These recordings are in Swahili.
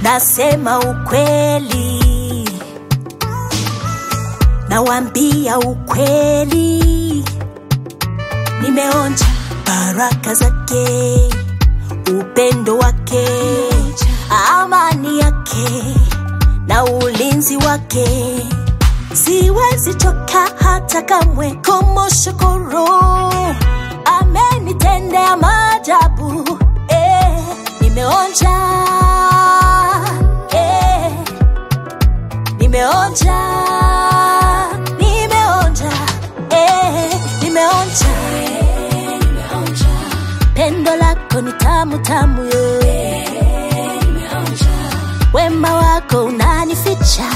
nasema ukweli, nawambia ukweli, nimeonja baraka zake, upendo wake, amani yake na ulinzi wake. Siwezi choka hata kamwe kumshukuru, amenitendea maajabu eh, nimeonja eh, nimeonja nimeonja eh, nimeonja pendo lako ni tamu tamu yo wema wako unanificha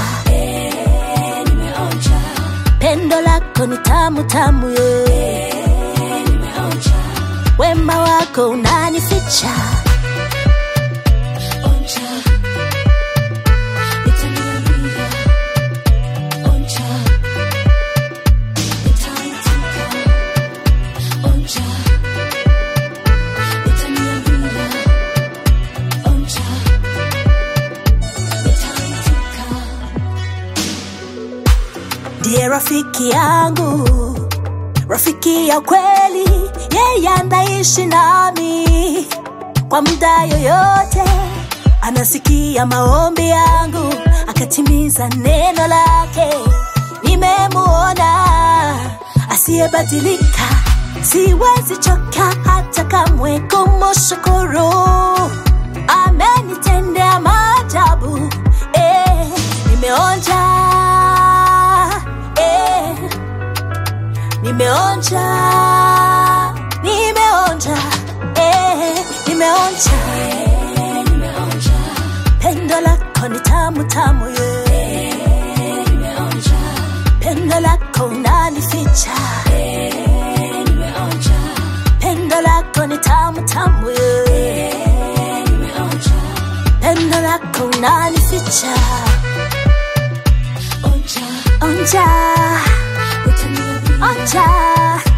pendo lako ni tamu tamu yo wema wako unanificha ndiye rafiki yangu, rafiki ya kweli, yeye anaishi nami kwa muda yoyote, anasikia maombi yangu, akatimiza neno lake. Nimemuona asiyebadilika, siwezi choka hata kamwe kumshukuru, amenitendea maajabu eh, nimeonja eh, nimeonja nimeonja eh, nimeonja pendo lako ni tamu tamu ye pendo lako unanificha pendo lako ni tamu tamu ye pendo lako unanificha onja onja